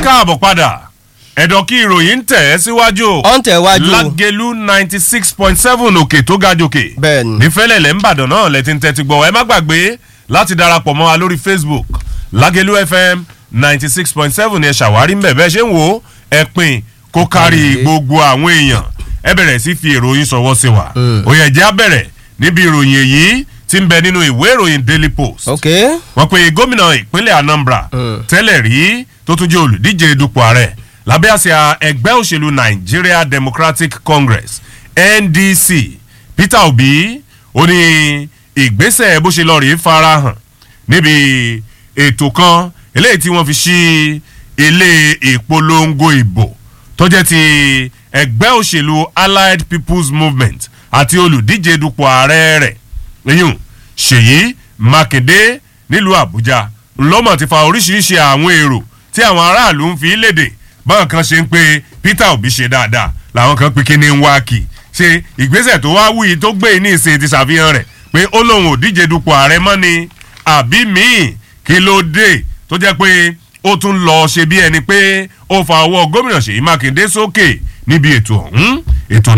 káàbọ̀ padà ẹ̀dọ̀ kí ìròyìn ń tẹ̀ ẹ́ síwájú Ó ń tẹ̀ wájú. lágẹ̀lú ninety six point seven òkè tó ga jòkè Bẹ́ẹ̀ni. nífẹ̀lẹ̀lẹ̀ ńbàdàn náà lẹ́tí ń tẹ́tí gbọ́ ẹ má gbàgbé láti darapọ̀ mọ́ wa lórí facebook lágẹ̀lú fm ninety six point seven ẹ ṣàwárí ń bẹ̀ bẹ́ẹ̀ ṣe ń wò ó ẹ pín kó kárí gbogbo àwọn èèyàn ẹ bẹ̀rẹ̀ sí fi ìròyìn sọ̀wọ́ sí wa òye ẹ̀jẹ̀ á bẹ̀rẹ̀ níbi ìròyìn èyí tí ń bẹ nínú ìwé ìròyìn daily post ok wọ́n pe gómìnà ìpínlẹ̀ anambra tẹ́lẹ̀ rí tó tún jẹ́ olùdíje dupò ààrẹ lábẹ́ àsíá ẹgbẹ́ òṣèlú nigeria democratic congress ndc peter obi ó ní ìgbésẹ̀ bó ṣe lọ rí farahàn níbi ètò kan eléyìí tí wọ́n fi ṣí ilé ìpolongo ìbò tó jẹ́ ti ẹgbẹ́ òṣèlú allied people's movement àti olùdíje dupò ààrẹ rẹ̀ lẹ́yìn ṣèyí mákindé nílùú àbújá ńlọ́mọ̀ ti fa oríṣiríṣi àwọn èrò tí àwọn aráàlú ń fi léde báwọn kan ṣe ń pe peter obi ṣe dáadáa làwọn kan pe kíní ń wá kì ṣe ìgbésẹ̀ tó wá wúyi tó gbé ní ìsìn ti ṣàfihàn rẹ̀ pé ó lóun ò díje dupò ààrẹ mọ́ ni àbí míì kí ló dé tó jẹ́ pé ó tún lọ ṣe bí ẹni pé ó fa ọwọ́ gómìnà ṣèyí mákindé sókè níbi ètò ọ̀hún ètò